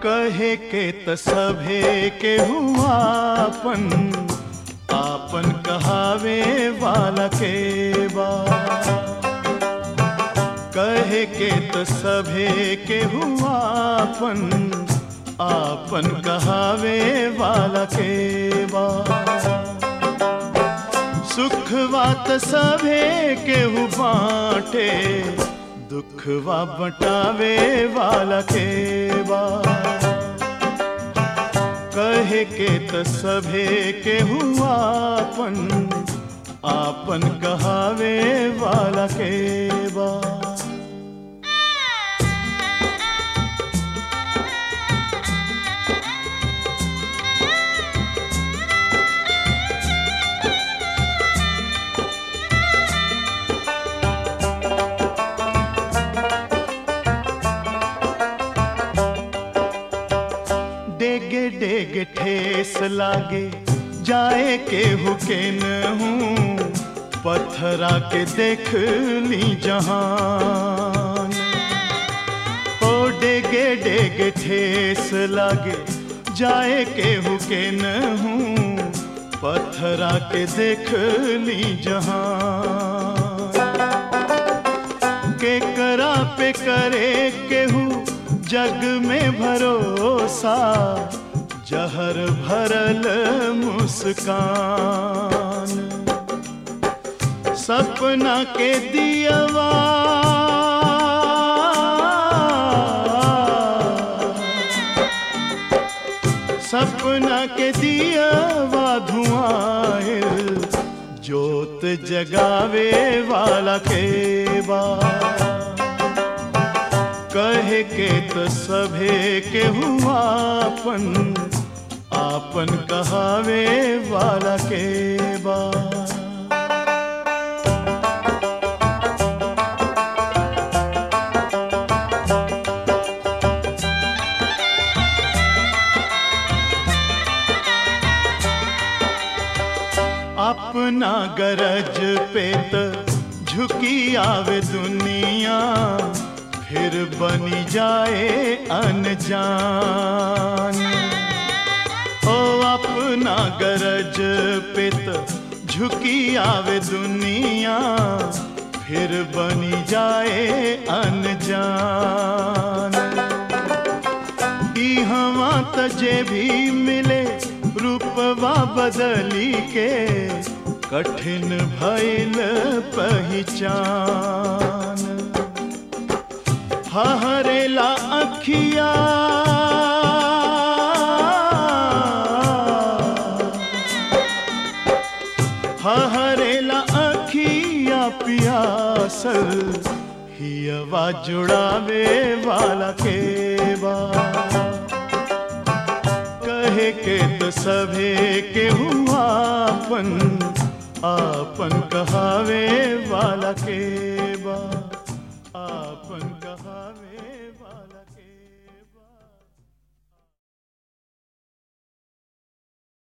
कहे के त सभे के हुआपन आपन कहावे वाला के बा कहे के त सभे के हुआपन आपन कहावे वाला के बा सुखवा त सभे केहू बाटे दुखवा बटावे वाला के बा कहे के त सभे केहू आपन आपन कहावे वाला के बा डेगे डेगे ठेस लागे जाए के हुकेन हूँ पत्थरा के देख ली जहान ओ डेगे डेगे ठेस लागे जाए के हुकेन हूँ पत्थरा के देख ली जहान के करा पे करे केहू जग में भरोसा जहर भरल मुस्कान सपना के दियवा सपना के दियवा धुआं जोत जगावे वाला के बा कहे के तो सभे के हुआपन आपन कहावे वाला के बा अपना गरज पे त झुकी आवे दुनिया फिर बनी जाए अनजान ओ अपना गरज पे त झुकी आवे दुनिया फिर बनी जाए अनजान ई हवा तजे भी मिले रूपवा बदली के कठिन भइल पहचान हरेला अखिया हरेला अखिया पियासल हियवा जुड़ावे वाला के बा कहे के तो सभे के हुआपन आपन कहावे वाला के बा आपन कहावे